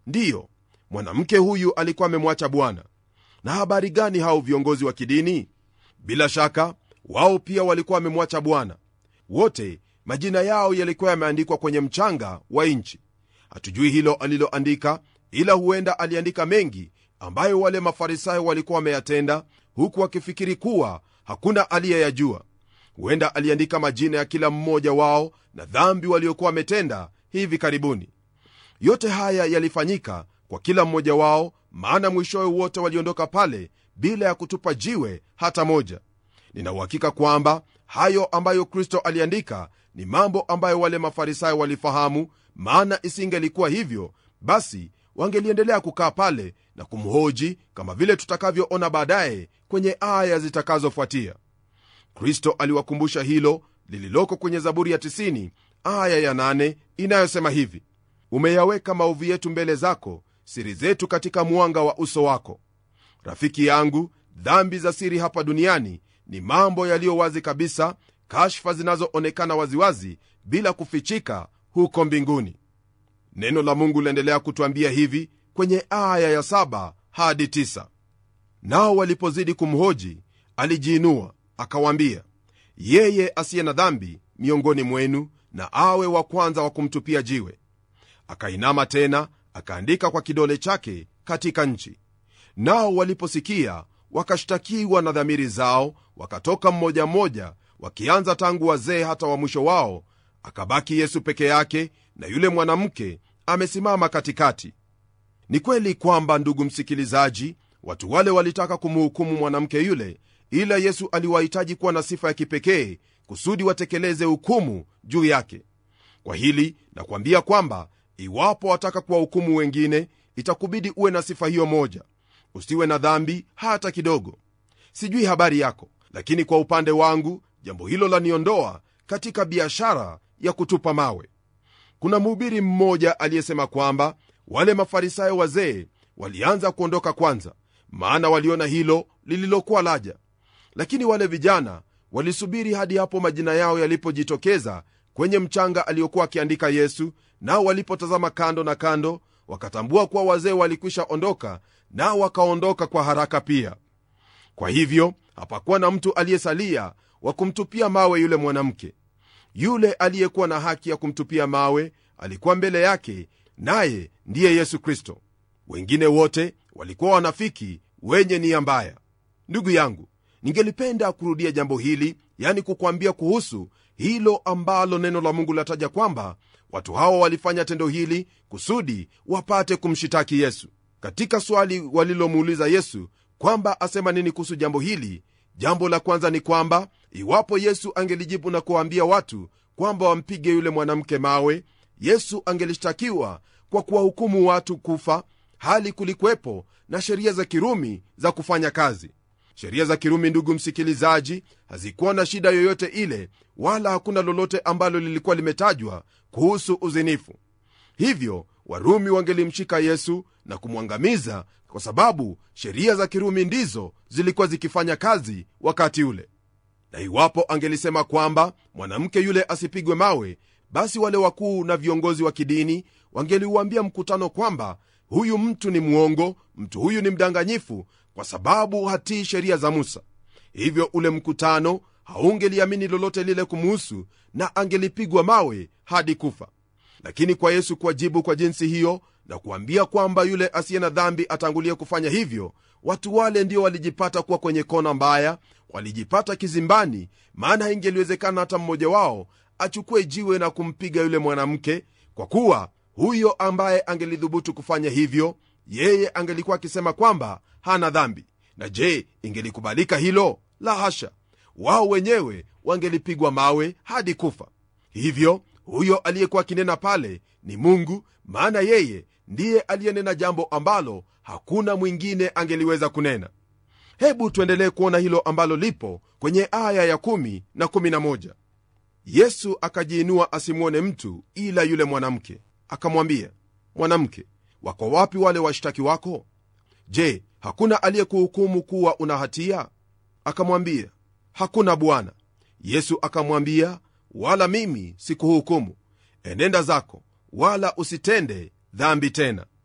ndiyo mwanamke huyu alikuwa amemwacha bwana na habari gani hao viongozi wa kidini bila shaka wao pia walikuwa wamemwacha bwana wote majina yao yalikuwa yameandikwa kwenye mchanga wa nchi hatujui hilo aliloandika ila huenda aliandika mengi ambayo wale mafarisayo walikuwa wameyatenda huku wakifikiri kuwa hakuna aliyeyajua huenda aliandika majina ya kila mmoja wao na dhambi waliokuwa wametenda hivi karibuni yote haya yalifanyika kwa kila mmoja wao maana mwishowe wote waliondoka pale bila ya kutupa jiwe hata moja ninauhakika kwamba hayo ambayo kristo aliandika ni mambo ambayo wale mafarisayo walifahamu maana isingelikuwa hivyo basi wangeliendelea kukaa pale na kumhoji kama vile tutakavyoona baadaye kwenye aya zitakazofuatia kristo aliwakumbusha hilo lililoko kwenye zaburi ya 90 aya ya 8 inayosema hivi umeyaweka maovu yetu mbele zako siri zetu katika mwanga wa uso wako rafiki yangu dhambi za siri hapa duniani ni mambo yaliyo wazi kabisa kashfa zinazoonekana waziwazi bila kufichika huko mbinguni neno la mungu laendelea kutwambia hivi kwenye aya ya 7 hadi 9 nao walipozidi kumhoji alijiinua akawaambia yeye asiye na dhambi miongoni mwenu na awe wa kwanza wa kumtupia jiwe akainama tena akaandika kwa kidole chake katika nchi nao waliposikia wakashtakiwa na dhamiri zao wakatoka mmoja mmoja wakianza tangu wazee hata wa mwisho wao akabaki yesu peke yake na yule mwanamke amesimama katikati ni kweli kwamba ndugu msikilizaji watu wale walitaka kumhukumu mwanamke yule ila yesu aliwahitaji kuwa na sifa ya kipekee kusudi watekeleze hukumu juu yake kwa hili nakwambia kwamba iwapo wataka kuwahukumu wengine itakubidi uwe na sifa hiyo moja usiwe na dhambi hata kidogo sijui habari yako lakini kwa upande wangu jambo hilo laniondoa katika biashara ya kutupa mawe kuna mhubiri mmoja aliyesema kwamba wale mafarisayo wazee walianza kuondoka kwanza maana waliona hilo lililokuwa laja lakini wale vijana walisubiri hadi hapo majina yao yalipojitokeza kwenye mchanga aliyokuwa akiandika yesu nao walipotazama kando na kando wakatambua kuwa wazee walikwisha ondoka nao wakaondoka kwa haraka pia kwa hivyo hapakuwa na mtu aliyesalia wa kumtupia mawe yule mwanamke yule aliyekuwa na haki ya kumtupia mawe alikuwa mbele yake naye ndiye yesu kristo wengine wote walikuwa wanafiki wenye nia mbaya ndugu yangu ningelipenda kurudia jambo hili yani kukwambia kuhusu hilo ambalo neno la mungu lataja kwamba watu hawa walifanya tendo hili kusudi wapate kumshitaki yesu katika swali walilomuuliza yesu kwamba asema nini kuhusu jambo hili jambo la kwanza ni kwamba iwapo yesu angelijibu na kuwaambia watu kwamba wampige yule mwanamke mawe yesu angelishtakiwa kwa kuwahukumu watu kufa hali kulikwepo na sheria za kirumi za kufanya kazi sheria za kirumi ndugu msikilizaji hazikuwa na shida yoyote ile wala hakuna lolote ambalo lilikuwa limetajwa kuhusu uzinifu hivyo warumi wangelimshika yesu na kumwangamiza kwa sababu sheria za kirumi ndizo zilikuwa zikifanya kazi wakati ule na iwapo angelisema kwamba mwanamke yule asipigwe mawe basi wale wakuu na viongozi wa kidini wangeliuambia mkutano kwamba huyu mtu ni mwongo mtu huyu ni mdanganyifu kwa sababu hatii sheria za musa hivyo ule mkutano haungeliamini lolote lile kumuhusu na angelipigwa mawe hadi kufa lakini kwa yesu kuwajibu kwa jinsi hiyo na kuambia kwamba yule asiye na dhambi atangulie kufanya hivyo watu wale ndio walijipata kuwa kwenye kona mbaya walijipata kizimbani maana haingeliwezekana hata mmoja wao achukue jiwe na kumpiga yule mwanamke kwa kuwa huyo ambaye angelidhubutu kufanya hivyo yeye angelikuwa akisema kwamba hana dhambi na je ingelikubalika hilo la hasha wao wenyewe wangelipigwa mawe hadi kufa hivyo huyo aliyekuwa akinena pale ni mungu maana yeye ndiye aliyenena jambo ambalo hakuna mwingine angeliweza kunena hebu tuendelee kuona hilo ambalo lipo kwenye aya ya 1 na 11 yesu akajiinua asimwone mtu ila yule mwanamke akamwambia mwanamke wako wapi wale washtaki wako je hakuna aliyekuhukumu kuwa una hatia akamwambia hakuna bwana yesu akamwambia wala mimi sikuhukumu enenda zako wala usitende dhambi tena